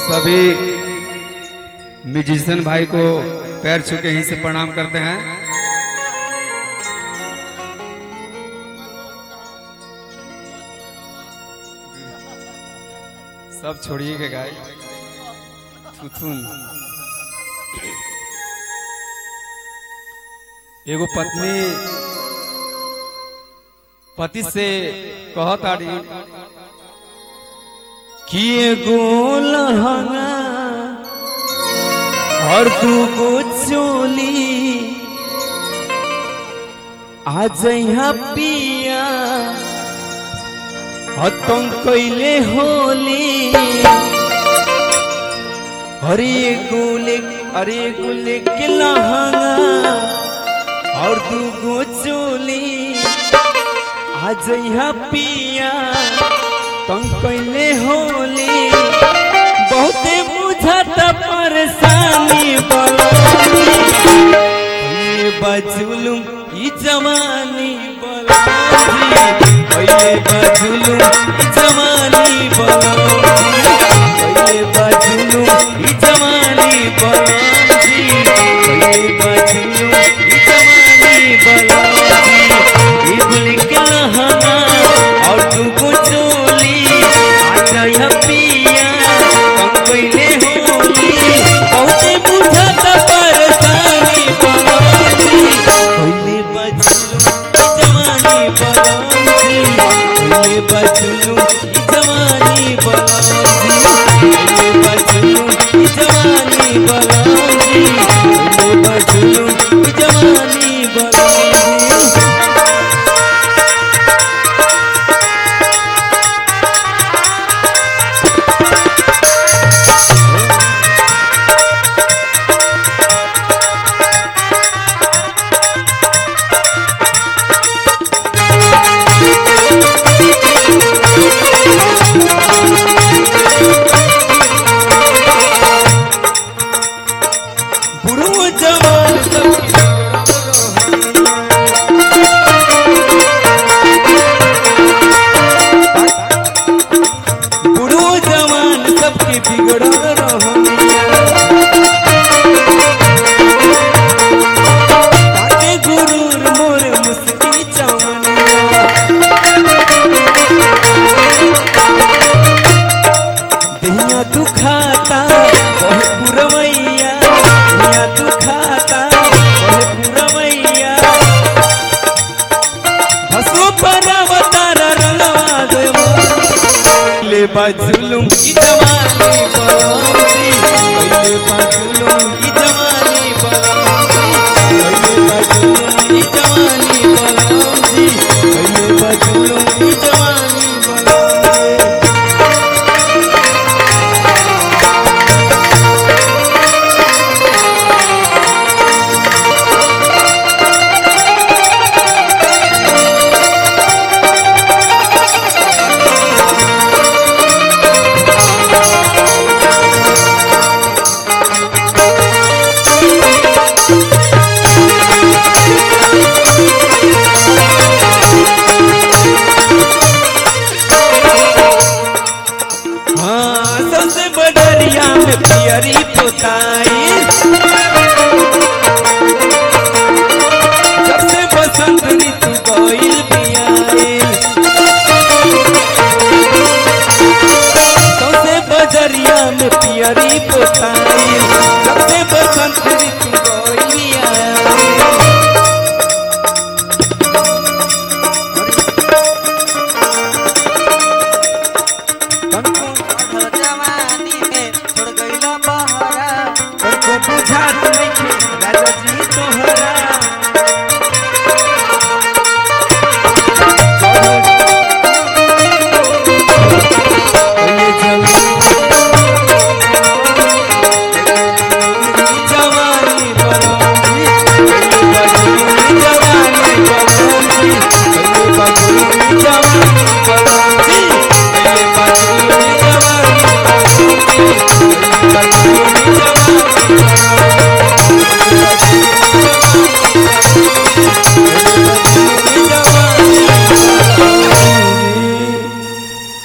सभी म्यूजिशियन भाई को पैर छू के यहीं से प्रणाम करते हैं सब छोड़िए के गाय थुथुन एगो पत्नी पति से कहत आड़ी कि एगो लहंगा और दूगो चोली आ जइहा पिया हतम कैले होली अरे एगो ले अरे एगो लेके लहंगा और दूगो चोली आ जइहा पिया तंग कैले होली बहुते बुझत परेशानी बलानी बजुलुम ई जवानी बलानी पहिले बजुलुम ई जवानी बलानी पहिले बजुलुम ई जवानी बलानी पहिले बजुलुम ई जवानी बलानी ई गुल के लहंगा और तू चोली आजा या पिया कम कइले होली बहुते बुझत परेशानी बलानी पहिले बचलू जवानी बलानी पहिले बचलू जवानी बलानी पहिले बचलू जवानी बलानी पहिले बचलू जवानी बलानी बुढ़ो जवान सब बुढ़ो जवान सबके बिगड़ल रहनिया ताके गुरूर मोर मुस्की चवनिया दहिया तू खाता बहुत पुरवैया दहिया तू खाता बहुत पुरवैया हसो पर अवतार रंगवा देवा ले बाजुलुम की जवानी बलानी ले बाजुलुम की जवानी बलानी ले बाजुलुम की जवानी बलानी ले बाजुलुम की जवानी बलानी हाँ सबसे बडरिया में पियरी पोताई सबसे बसंत ऋतु गईल बियाई सबसे बजरिया में पियरी पोताई सबसे बसंत ऋतु गईल बियाई जवानी में छोड़ गईला बहरा तुमको बुझात